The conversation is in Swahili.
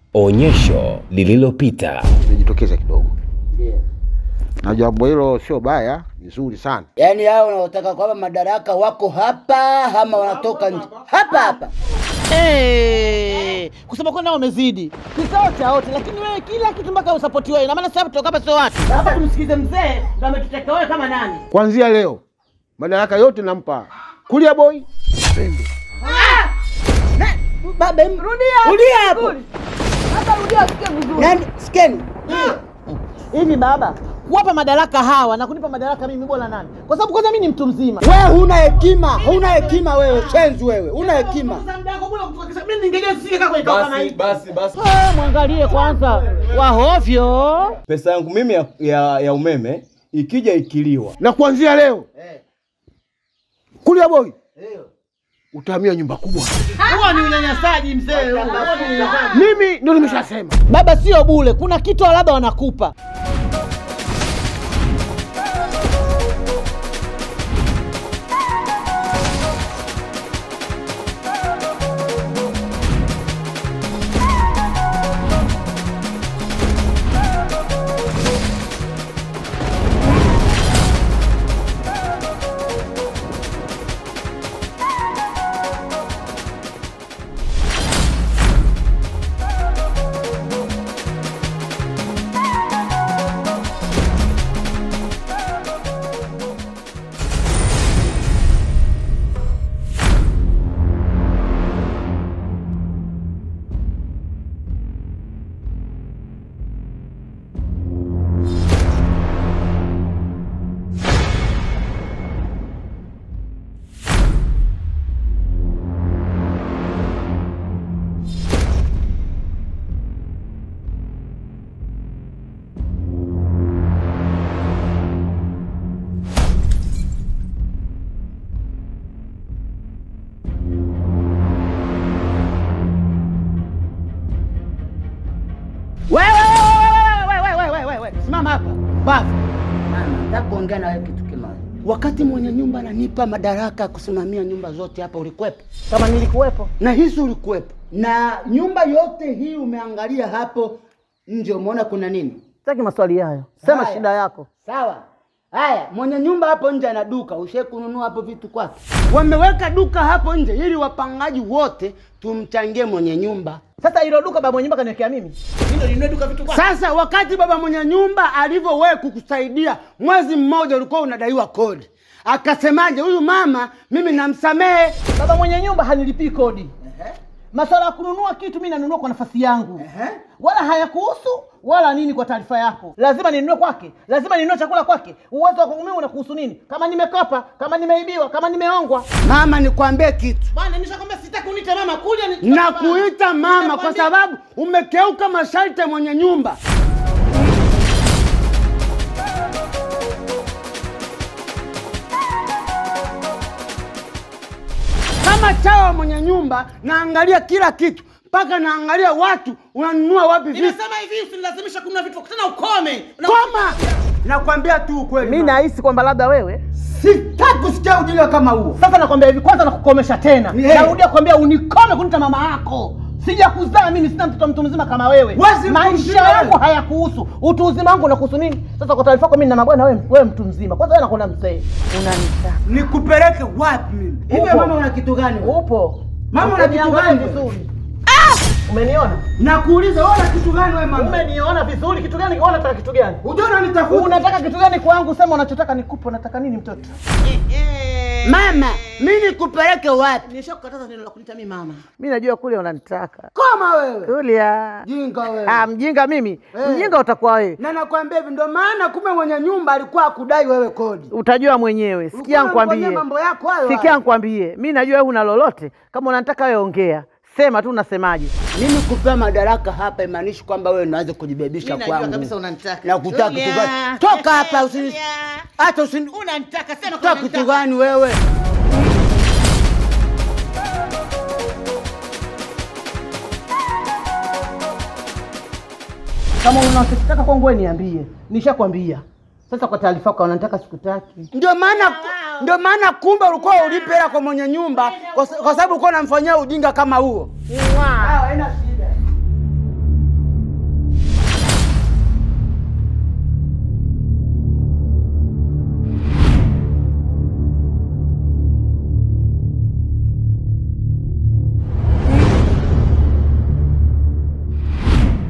Onyesho lililopita. Nijitokeze kidogo na jambo hilo sio baya, ni zuri sana. Yaani hao wanaotaka kwamba madaraka wako hapa ama wanatoka nje hapa hapa. Eh, kusema kweli nao umezidi kikao cha wote, lakini wewe kila kitu mpaka usapoti wewe. Na maana sasa kutoka hapa sio watu. Sasa tumsikize mzee, ndio ametuteka wewe kama nani? Kuanzia leo madaraka yote nampa kulia boy Pembe. Baba, em- rudia hapo. Nani sikeni? Hivi baba, kuwapa madaraka hawa na kunipa madaraka mimi bora nani? Kwa sababu kwanza mimi ni mtu mzima. Wewe huna hekima, huna hekima wewe, shenzi wewe, huna hekima. Mimi ningejua sisi kwenye kama Basi hii. basi basi, Eh, mwangalie kwanza wahovyo. pesa yangu mimi ya, ya, ya umeme ikija ikiliwa, Na kuanzia leo kulia boy utahamia nyumba kubwa. Huo ni unyanyasaji mzee, huo Huo ni unyanyasaji. Mimi ndio nimeshasema. Baba sio bule, kuna kitu labda wanakupa. Wewe wewe wewe wewe wewe wewe wewe simama hapa. Bafu. Mama, nataka kuongea na wewe kitu kimoja. Wakati mwenye nyumba ananipa madaraka ya kusimamia nyumba zote hapa, ulikuwepo? Kama nilikuwepo. Na hisi ulikuwepo, na nyumba yote hii umeangalia hapo nje, umeona kuna nini? Sitaki maswali hayo. Sema Haya. shida yako. Sawa. Haya, mwenye nyumba hapo nje ana duka, ushe kununua hapo vitu kwake. Wameweka duka hapo nje ili wapangaji wote tumchangie mwenye nyumba. Sasa hilo duka baba mwenye nyumba kaniwekea mimi. Mimi ndo ninunue duka vitu kwake. Sasa wakati baba mwenye nyumba alivyowewe kukusaidia mwezi mmoja, ulikuwa unadaiwa kodi, akasemaje huyu mama, mimi namsamehe. Baba mwenye nyumba hanilipii kodi. Masuala ya kununua kitu mimi nanunua kwa nafasi yangu. Wala hayakuhusu wala nini kwa taarifa yako. Lazima ninunue kwake. Lazima ninunue chakula kwake. Uwezo wa kwangu mimi unakuhusu nini? Kama nimekopa, kama nimeibiwa, kama nimeongwa. Mama, nikwambie kitu Bwana nishakwambia sitaki uniite mama kuja ni na kuita mama kwa sababu umekeuka masharti ya mwenye nyumba. Kama chawa mwenye nyumba, naangalia kila kitu mpaka naangalia watu unanunua wapi vitu. Nimesema hivi usinilazimisha kununua vitu tena ukome. Na- Koma, nakwambia tu ukweli. Mimi mama. nahisi kwamba labda wewe sitaki kusikia ujinga kama huo. sasa nakwambia hivi, kwanza nakukomesha tena, Ni heri. narudia kwambia unikome kunita mama yako. Sija kuzaa mimi, sina mtoto mtu mzima kama wewe. Wewe si mtu Maisha mzima yangu wewe. hayakuhusu, utu uzima wangu unakuhusu nini? Sasa kwa taarifa yako, mimi na mabwana, wewe wewe mtu mzima. Kwanza wewe nakuona mzee, unanitaka Nikupeleke wapi mimi? Hivi Upo. mama una kitu gani? wewe? upo Mama, una kitu Umeniangalia gani? vizuri? Umeniona? Nakuuliza wewe una kitu gani wewe mama? Umeniona vizuri? Kitu gani? Wewe unataka kitu gani? Ujaona nitafuta. Unataka kitu gani kwangu? Sema unachotaka nikupe. Unataka nini mtoto? Mama, mimi nikupeleke wapi? Nishakukataza neno la kunita mimi mama. Mimi najua kule unanitaka. Koma wewe. Tulia. Jinga wewe. Ah, mjinga mimi. Eh. Mjinga utakuwa wewe. Na nakwambia hivi ndio maana kumbe mwenye nyumba alikuwa akudai wewe kodi. Utajua mwenyewe. Sikia Ulikuwa nikwambie. unamfanyia mambo yako hayo. Sikia hayo. nikwambie. Mimi najua wewe una lolote. Kama unanitaka wewe ongea. Sema tu unasemaje. Mimi kupewa madaraka hapa imaanishi kwamba wewe unaweza kujibebisha Mimi najua kwangu. kabisa unanitaka. Na kutaka kitu Tulia. gani? Toka hapa usini. Tulia. Hata usini. Unanitaka sema Toka kitu gani wewe? Kama unachotaka kwangu wewe niambie. Nishakwambia. Sasa kwa taarifa yako unanitaka sikutaki. Ndio maana ndio maana kumbe ulikuwa ulipe hela kwa mwenye nyumba kwa, sa- kwa sababu ulikuwa unamfanyia ujinga kama huo. Mwa. Haina shida.